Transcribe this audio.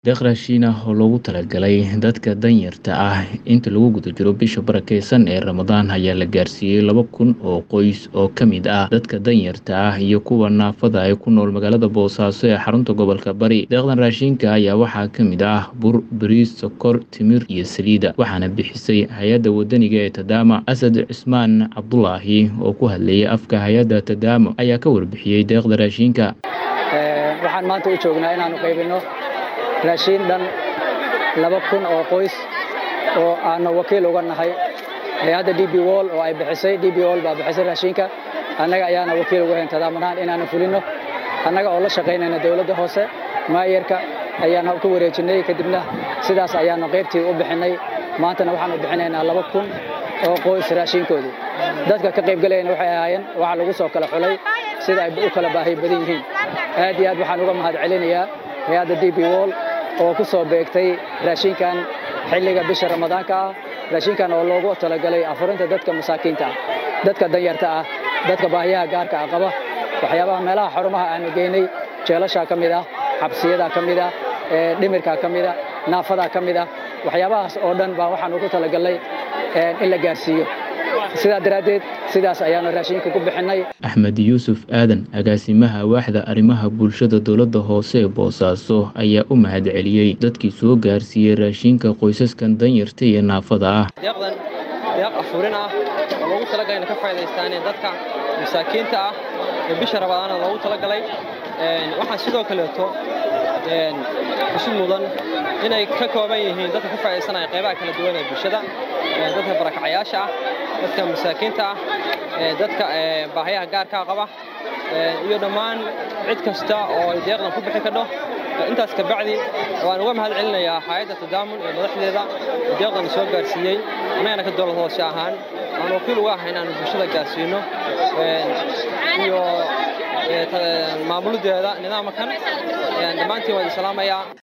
Deeq raashin ah oo loogu talagalay dadka danyarta ah inta lagu guda jiro bisha barakeysan ee Ramadaan ayaa la gaarsiiyey laba kun oo qoys oo ka mid ah dadka danyarta ah iyo kuwa naafada ah ee ku nool magaalada Boosaaso ee xarunta gobolka Bari. Deeqdan raashinka ayaa waxaa ka mid ah bur, bariis, sokor, timir iyo saliid, waxaana bixisay hay-adda wadaniga ee Tadama. Asad Cismaan Cabdulaahi oo ku hadlayay afka hay-adda Tadama ayaa ka warbixiyey deeqda raashinka. waxaan maanta u joognaa inaanu qaybino raashiin dhan laba kun oo qoys oo aanu wakiil uga nahay hay-adda d b wall oo ay bixisay d b wall baa bixisay raashinka annaga ayaana wakiil uga hayn tadaamanaan inaanu fulino annaga oo la shaqaynayna dowladda hoose maayarka ayaana ku wareejinay kadibna sidaas ayaanu qaybtii u bixinay maantana waxaanu bixinaynaa laba kun oo qoys raashinkoodii dadka ka qaybgalayana waxay ahaayeen waxa lagu soo kala xulay sida ay u kala baahi badan yihiin aad iyo aad waxaan uga mahad celinayaa hay-adda d b wall oo ku soo beegtay raashinkan xilliga bisha ramadaanka ah raashinkan oo loogu talagalay afurinta dadka masaakiinta ah dadka danyarta ah dadka baahiyaha gaarka ah qaba waxyaabaha meelaha xarumaha aanu geynay jeelashaa ka mid ah xabsiyadaa ka mid ah dhimirkaa ka mid ah naafadaa ka mid ah waxyaabahaas oo dhan baa waxaan ugu talagalnay in la gaarsiiyo sidaa daraaddeed sidaas ayaanu raashinka ku bixinnay axmed yuusuf aadan agaasimaha waaxda arrimaha bulshada dowladda hoose ee boosaaso ayaa u mahad celiyey dadkii soo gaarsiiyey raashinka qoysaskan danyarta iyo naafada ah deeqdan deeq afurin ah oo loogu talagalay inay ka faa'idaystaan dadka masaakiinta ah ee bisha rabadaana loogu talagalay waxaan sidoo kaleeto xusid mudan inay ka kooban yihiin dadka ka faa'iidaysanaya qaybaha kala duwan ee bulshada dadka barakacayaasha ah dadka masaakiinta ah dadka baahiyaha gaarkaa qaba iyo dhammaan cid kasta oo ay deeqdan ku bixi kadho intaas ka bacdi waan uga mahad celinayaa hay-adda tadaamun ee madaxdeeda deeqdan soo gaarsiiyey annagana ka dowlad hoose ahaan aan wakiil uga ahay inaanu bulshada gaarsiino iyo maamuladeeda nidaamkan dhammaantiin waan idin salaamayaa